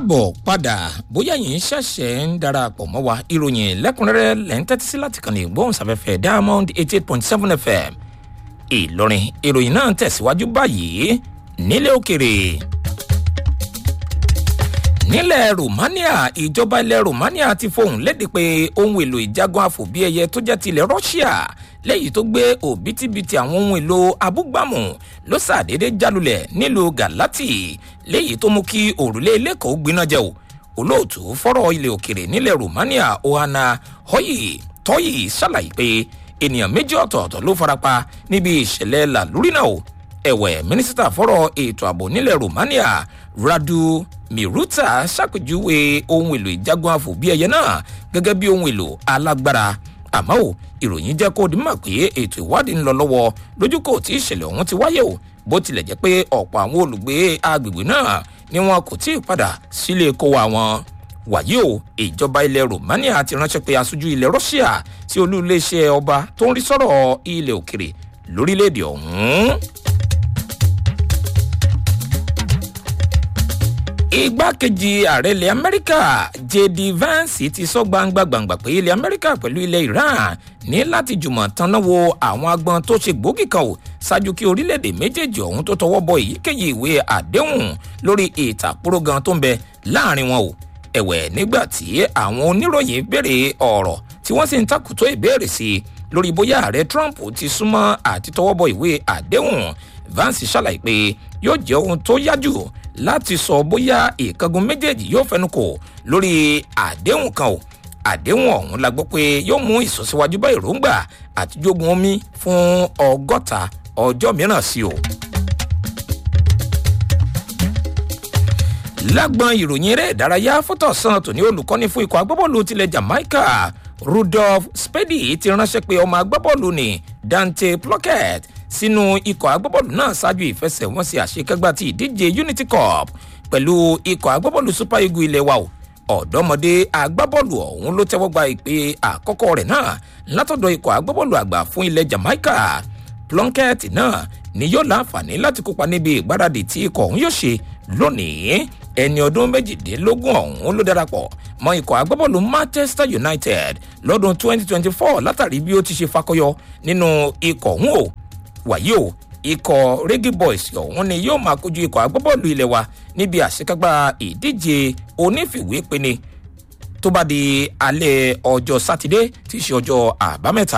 káàbọ̀ padà bóyá yìí ṣẹ̀ṣẹ̀ ń darapọ̀ mọ́ wa ìròyìn lẹ́kùnrẹ́rẹ́ lẹ́ ń tẹ́tí sí láti kàn ní ìgbóhùnsáfẹ́fẹ́ diamond eighty eight point seven fm ìlọrin ìròyìn náà ń tẹ̀síwájú báyìí nílẹ̀ òkèrè nílẹ̀ romania ìjọba ilẹ̀ romania ti fohùn léde pé ohun èlò ìjagun àfòbíẹyẹ tó jẹ́ tilẹ̀ russia lẹ́yìn tó gbé òbítíbitì àwọn ohun èlò abúgbàmù ló ṣàdédé jálulẹ̀ nílùú galati lẹ́yìn tó mú kí òrùlé lẹ́kọ̀ọ́ gbiná jẹ́ o olóòtú fọ́rọ̀ ilẹ̀ òkèrè nílẹ̀ romania ohana hoyi tọ́yì ṣàlàyé pé ènìyàn méjì ọ̀tọ̀ọ̀tọ̀ ló farapa níbi ìṣẹ̀lẹ̀ làlúrí náà o ẹ̀wẹ̀ mínísítà fọ́rọ̀ ètò ààbò nílẹ̀ romania radu miruta ṣàpèjúwe ohun èlò ìjagun àfòbíẹyẹ náà gẹ́gẹ́ bí ohun èlò alágbára àmọ́ ò ìròyìn jẹ́ kó di mọ̀ pé ètò ìwádìí ń lọ lọ́wọ́ lójúkò tí ìṣẹ̀lẹ̀ ọ̀hún ti wáyé o bó tilẹ̀ jẹ́ pé ọ̀pọ̀ àwọn olùgbé agbègbè náà ni wọn kò tí ì padà sílé kó wa wọn wàyí o ìjọba ilẹ̀ romania ti ránṣẹ́ pé aṣojú ilẹ̀ russia sí olú iléeṣẹ́ ọba tó ń rí sọ́rọ̀ ilẹ̀ òkèrè lórílẹ̀‐èdè ọ̀hún. igbákejì ààrẹ ilẹ̀ amẹ́ríkà jd vance ti sọ gbangba gbangba pé ilẹ̀ amẹ́ríkà pẹ̀lú ilẹ̀ iran ní láti jùmọ̀ tanná wo àwọn agbọn tó ṣe gbòógì kan o ṣáájú kí orílẹ̀-èdè méjèèjì ọ̀hún tó tọwọ́ bọ èyíkéyìí ìwé àdéhùn lórí ìtàkùrọ̀ gan tó ń bẹ láàrin wọn o ẹ̀wẹ̀ nígbà tí àwọn oníròyìn béèrè ọ̀rọ̀ tí wọ́n sì ń takùtò ìbéèrè sí i lórí bóyá ààrẹ trump ti súnmọ́ àti tọwọ́ bọ ìwé àdéhùn vance ṣàlàyé pé yóò jẹ́ ohun tó yájú láti sọ bóyá ìkángun méjèèjì yóò fẹnu kò lórí àdéhùn kan o àdéhùn ọ̀hún la gbọ́ pé yóò mú ìsọsíwájú bá èròǹgbà àti jogun omi fún ọgọ́ta ọjọ́ mìíràn sí o. lágbọn ìròyìn eré ìdárayá fótọ̀sán tòní olùkọ́ni fún ikọ̀ agbábọ́ọ̀lù tilẹ̀ jamaica rudolph spady ti ránṣẹ́ pé ọmọ agbábọ́ọ̀lù ní dante pluckett sínú ikọ̀ agbábọ́ọ̀lù náà ṣáájú ìfẹsẹ̀wọnsẹ̀ àṣekágbá ti ìdíje unity cup pẹ̀lú ikọ̀ agbábọ́ọ̀lù super eagle ilé wa o ọ̀dọ́mọdé agbábọ́ọ̀lù ọ̀hún ló tẹ́wọ́ gba ìpè àkọ́kọ́ rẹ̀ náà látọ̀dọ̀ ikọ̀ agbábọ́ọ̀lù àgbà fún ilẹ̀ jamaica plunkett náà ni yóò láǹfààní láti kópa níbi ìgbáradì tí ikọ̀ ọ̀hún yóò ṣe lónìí ẹni ọdún méjìdínlógún ọ̀hún ló darapọ̀ mọ ikọ̀ agbábọ́ọ̀lù manchester united lọ́dún 2024 látàrí bí ó ti ṣe fakọyọ nínú ikọ̀ ọ̀hún o wàyí o ikọ̀ reggae boys ọ̀hún ni yóò máa kojú ikọ̀ agbábọ́ọ̀lù ilé wa níbi àṣekágbá ìdíje onífìwépinni tó bá di alẹ́ ọjọ́ sátidé tí í ṣe ọjọ́ àbámẹ́ta.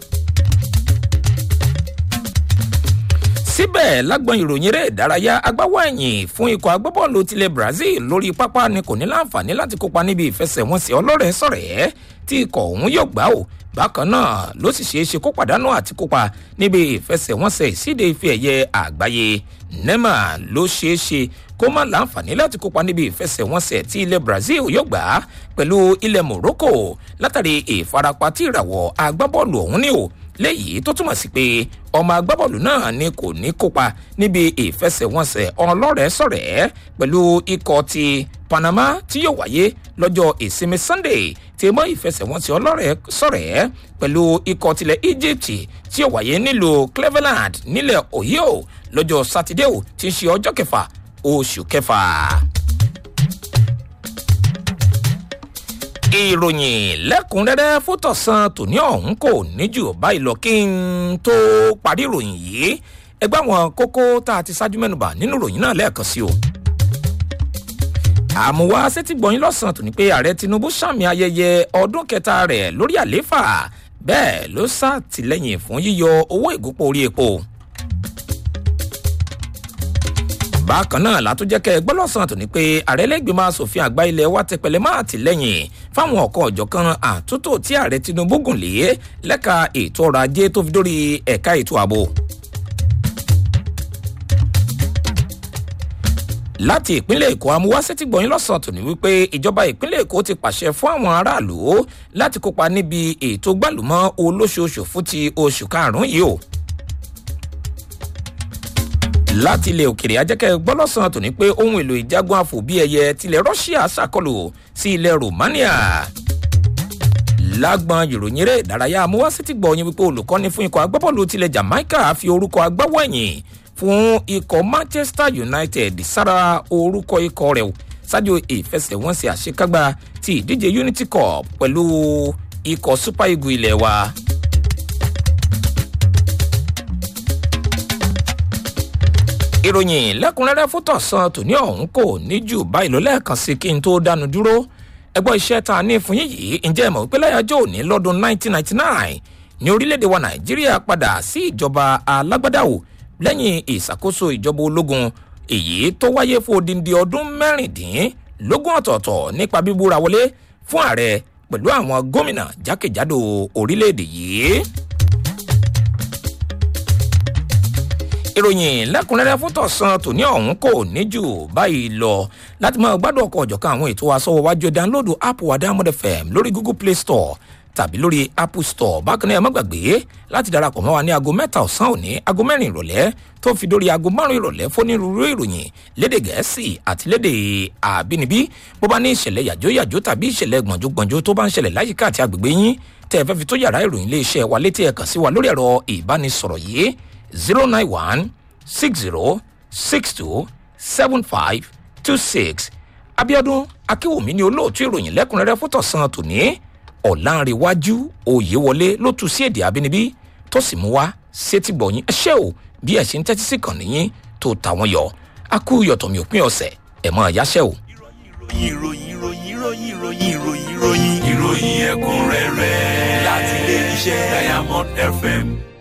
síbẹ̀ lágbọn ìròyìn eré ìdárayá agbáwọ̀ ẹ̀yìn fún ikọ̀ agbábọ́ọ̀lù tilẹ̀ brazil lórí pápá ni kò ní láǹfààní láti kópa níbi ìfẹsẹ̀wọnsẹ̀ ọlọ́rẹ̀ẹ́ sọ̀rẹ́ tí ikọ̀ ọ̀hún yóò gbá o bákan náà ló sì ṣeé ṣe kó pàdánù àti kópa níbi ìfẹsẹ̀wọnsẹ̀ ìsíde ife ẹ̀yẹ àgbáyé nema ló ṣeé ṣe kó má láǹfààní láti kópa níbi ìfẹsẹ̀wọnsẹ̀ tí ilẹ̀ brazil yóò gbà pẹ̀lú ilẹ̀ morocco látàrí ìfarapa tí ìràwọ̀ agbábọ́ọ̀lù ọ̀hún ní o léyìí tó túmọ̀ sí pé ọmọ agbábọ́ọ̀lù náà ni kò ní kópa níbi ìfẹsẹ̀wọnsẹ̀ ọlọ́rẹ̀ẹ́ sọ̀rẹ́ pẹ̀lú ikọ̀ ti panama tí yóò wáyé lọ́jọ́ ìsinmi sunday tí mọ́ ìfẹsẹ̀wọnsẹ̀ ọlọ́rẹ̀ẹ́ sọ̀rẹ́ pẹ̀lú ikọ̀ tilẹ̀ egypt tí yóò wáyé nílùú cleveland nílẹ̀ ohio lọ́jọ́ sátidé ò tí ń ṣe ọjọ́ kẹfà oṣù kẹfà. ìròyìn lẹ́kùnrẹ́rẹ́ fótọ̀sán tòní ọ̀hún kò ní jù báyìí lọ kí n tó parí ìròyìn yìí ẹgbẹ́ àwọn kókó tá a ti ṣáájú mẹ́nuba nínú ìròyìn náà lẹ́ẹ̀kan sí o. àmúwá sétígbọ̀nyín lọ́sàn-án tòní pé ààrẹ tinubu sàmì ayẹyẹ ọdún kẹta rẹ̀ lórí àlééfà bẹ́ẹ̀ ló ṣàtìlẹ́yìn fún yíyọ owó ìgúnpọ̀ orí epo bákan náà látúnjẹ́kẹ́ gbọ́lọ́sàn tó ní pé ààrẹ lẹ́gbẹ̀mọ́ asòfin àgbà ilẹ̀ wa tẹpẹlẹ máa tìlẹ́yìn fáwọn ọ̀kan ọ̀jọ̀kan àtúntò tí ààrẹ tinubu gùn lé lẹ́ka ètò ọrọ̀ ajé tó fi dórí ẹ̀ka ètò ààbò. láti ìpínlẹ̀ èkó amúwáṣẹ́ ti gbọ̀yìn lọ́sàn-án tòní wípé ìjọba ìpínlẹ̀ èkó ti pàṣẹ fún àwọn aráàlú láti kópa níbi ètò gbàlùmọ́ olóṣooṣù fún ti oṣù karùn-ún yìí o láti ilẹ̀ òkèrè ajẹ́kẹ́ gbọ́lọ́sàn tòní pé ohun èlò ìjagun àfòbíẹyẹ tilẹ̀ russia ṣàkọlù sí ilẹ̀ romania lágbọn ìròyìn eré ìdárayá amúwásí ti gbọ́ yín wípé olùkọ́ni fún ikọ̀ agbábọ́ọ̀lù tilẹ̀ jamaica fi orúkọ agbáwọ̀ ẹ̀yìn fún ikọ̀ manchester united sára orúkọ ikọ̀ rẹ̀ ṣáájú ìfẹsẹ̀wọnsẹ̀ àṣekágbá ti ìdíje unity cup pẹ̀lú ikọ̀ super eagle ilé wa. ìròyìn lẹ́kùnrẹ́rẹ́ fún tọ̀sán tòní ọ̀hún kò ní jù báyìí lọ lẹ́ẹ̀kan sí kí n tó dánu dúró ẹgbọ́n iṣẹ́ tá a ní fún yín yìí ǹjẹ́ ìmọ̀ wípé láyájọ́ òní lọ́dún 1999 ní orílẹ̀-èdè wa nàìjíríà padà sí ìjọba alágbádáwò lẹ́yìn ìṣàkóso ìjọba ológun èyí tó wáyé fún odindi ọdún mẹ́rìndínlógún ọ̀tọ̀ọ̀tọ̀ nípa bíbúra wọlé fún ààrẹ pẹ̀lú àwọn gómìnà jákèjádò orílẹ̀-èdè yìí. ìròyìn lẹ́kùnrẹ́rẹ́ fún tọ̀sán tòní ọ̀hún kò ní jù báyìí lọ láti máa gbádùn ọkọ̀ ọ̀jọ̀kan àwọn ètò asọ́wọ́ wájú dánlódù app wa diamond fm lórí google play store tàbí lórí apple store bákan náà ẹ má gbàgbé láti darapọ̀ mọ́ wa ní aago mẹ́ta ọ̀sán òní aago mẹ́rin ìrọ̀lẹ́ tó fi dórí aago márùn-ún ìrọ̀lẹ́ fónírúurú ìròyìn léde gẹ̀ẹ́sì àti léde àbínibí bó bá ní ìṣẹ̀lẹ̀ yàjóyàjó tàbí ìṣẹ̀lẹ̀ gbọ̀njógbọ̀njó tó bá ń ṣẹlẹ̀ láyìíká àti àgbègbè yín tẹ́ ẹ fẹ́ fi tó yàrá ìròyìn iléeṣẹ́ wa létí ẹ̀ kàn sí wa lórí ẹ̀rọ ìbánisọ̀rọ̀ yìí zero nine one six zero six two seven five two six abiodun akínwùmí ni olóòtú ìròyìn lẹ́kùnrẹ́rẹ́ fún tọ̀sán tòní ọ̀làǹrẹ̀wájú òyewọlé ló tu sí èdè abínibí tó sì mú wá sétí gbọ̀nyìn ẹṣẹ́ o bí ẹ̀ ṣe ń tẹ́tí sí kàn níyìn tó tàwọn yọ akú yọ̀tọ̀mí òpin ọ̀sẹ̀ ẹ̀ mọ́ ẹ̀yáṣẹ́ o. ìròyìn ìròyìn ìròyìn ìròyìn ìròyìn ìròyìn ìròyìn ẹ̀kúnrẹ́rẹ́ láti ilé iṣẹ́ diamond fm